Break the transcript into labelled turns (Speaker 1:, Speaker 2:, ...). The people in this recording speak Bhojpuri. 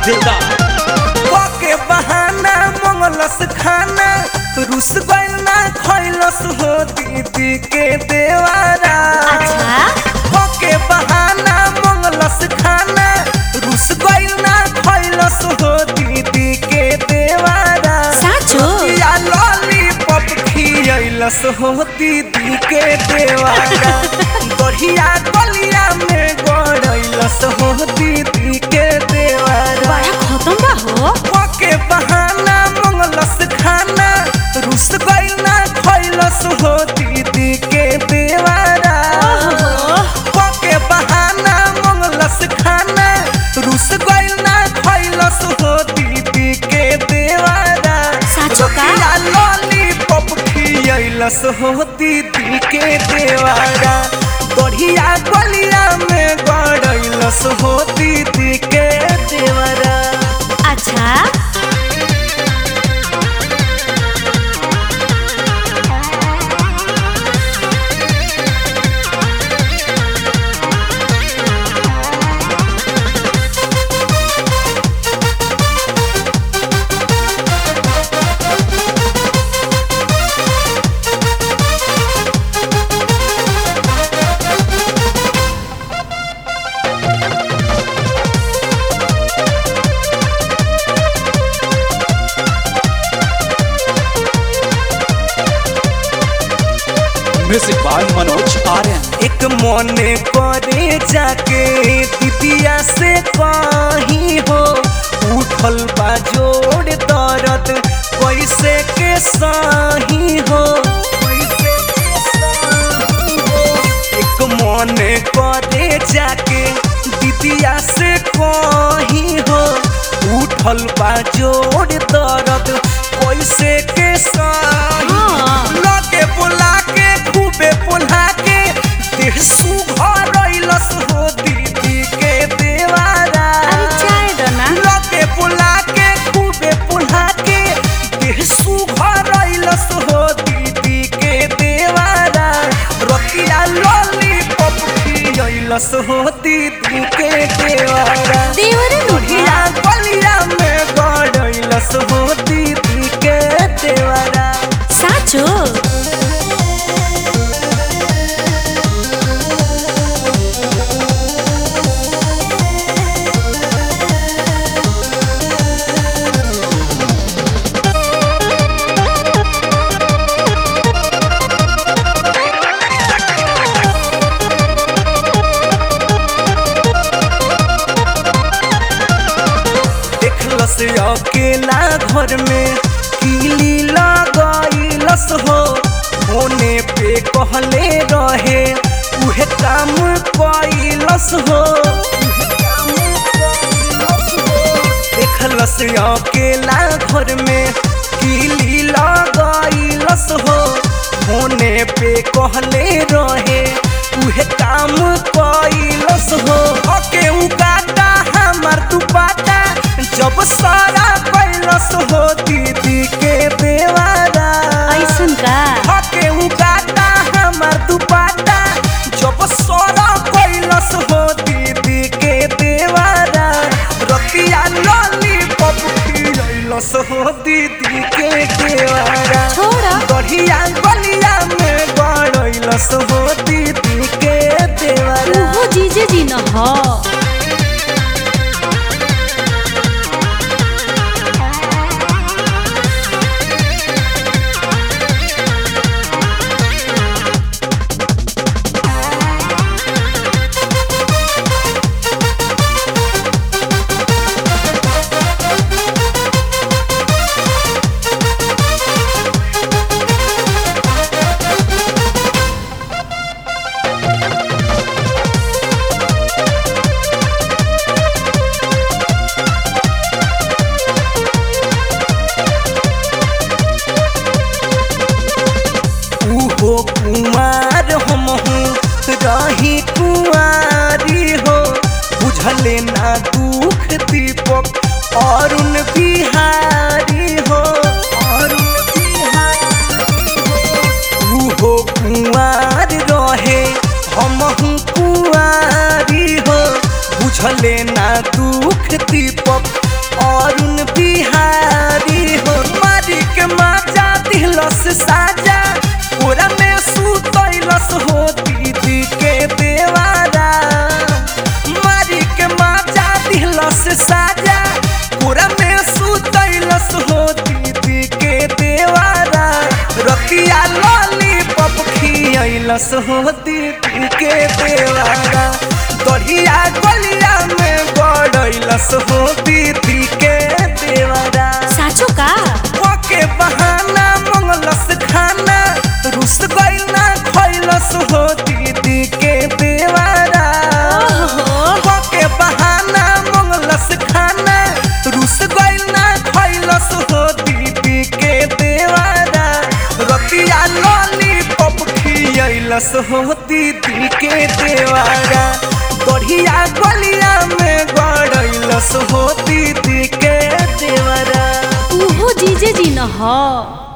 Speaker 1: दिलदार
Speaker 2: के बहाना मंगलस खाना रुस गइल ना खइलस हो दीदी के देवारा
Speaker 3: अच्छा
Speaker 2: के बहाना मंगलस खाना रुस गइल ना खइलस हो दीदी के देवारा
Speaker 3: साँचो?
Speaker 2: या लॉलीपॉप खियलस हो दीदी के देवारा बढ़िया गलिया में गड़ैलस हो दीदी के देवारा
Speaker 3: बड़ा खत्म बा हो
Speaker 2: के बहाना मंगलस खाना रुस गइल ना खइलस हो दीदी के देवारा
Speaker 3: ओहो।
Speaker 2: के बहाना मंगलस खाना रुस गइल ना खइलस हो दीदी के देवारा
Speaker 3: साँचो का?
Speaker 2: रतिया लॉलीपॉप खियलस हो दीदी के देवारा बढ़िया गलिया में गड़ैलस हो दीदी के देवारा
Speaker 3: अच्छा
Speaker 1: म्यूजिक बाय मनोज आर्यन
Speaker 2: एक मने करे जाके दीदिया से कहीं हो उठल बा जोड़ दर्द कैसे के सही हो एक मने करे जाके दीदिया से कहीं हो उठल बा जोड़ दर्द कैसे के सही
Speaker 3: हाँ।
Speaker 2: लगे बुला के खूबे बुला के देह सुघर रइलस हो दीदी के देवारा
Speaker 3: अरे चाय दो ना
Speaker 2: लगे बुला के खूबे बुला के देह सुघर रइलस हो दीदी के देवारा रतिया लॉलीपॉप खियलस हो दीदी के देवारा
Speaker 3: देवरे नु
Speaker 2: बढ़िया गलिया में गड़ैलस हो दीदी के देवारा
Speaker 3: साँचो
Speaker 2: देखलस अकेला घर में कीली लगैलस हो होने पे कहले रहे उहे काम कैलस हो देखलस अकेला घर में कीली लगैलस हो होने पे कहले रहे उहे काम कैलस हो ओके उ काटा हमर दुपाटा जब सारा कैलस हो दीदी के देवारा
Speaker 3: ऐसन का
Speaker 2: ओके उ काटा हमर दुपाटा जब सारा कैलस हो दीदी के देवारा रतिया लॉलीपॉप खिलैलस हो दीदी के देवारा
Speaker 3: छोड़ा
Speaker 2: बढ़िया गलिया में गड़ैलस हो दीदी के देवारा
Speaker 3: उहो जीजे जी न हो
Speaker 2: उहो कुमार हम रही कुआरी हो बुझले ना दुख दीपक अरुण बिहारी हो अरुण बिहारी हो उहो कुआर रहे हम कुआरी हो बुझले ना दुख दीपक साजा पूरा में सुतैलस हो दीदी के देवारा मारी के माजा दिलस साजा पूरा में सुतैलस हो दीदी के देवारा रतिया लॉलीपॉप खियलस हो दीदी के देवारा दढ़िया गलिया में गड़ैलस हो दीदी के देवारा
Speaker 3: साचो का
Speaker 2: ओके बहाना मंगलस खाना रुस गइल ना खइलस हो दीदी के देवारा
Speaker 3: ओहो
Speaker 2: ओके बहाना मंगलस खाना रुस गइल ना खइलस हो दीदी के देवारा रतिया लॉलीपॉप खियलस हो दीदी के देवारा बढ़िया गलिया में गड़ैलस हो दीदी के देवारा
Speaker 3: उहो जीजे जी न ह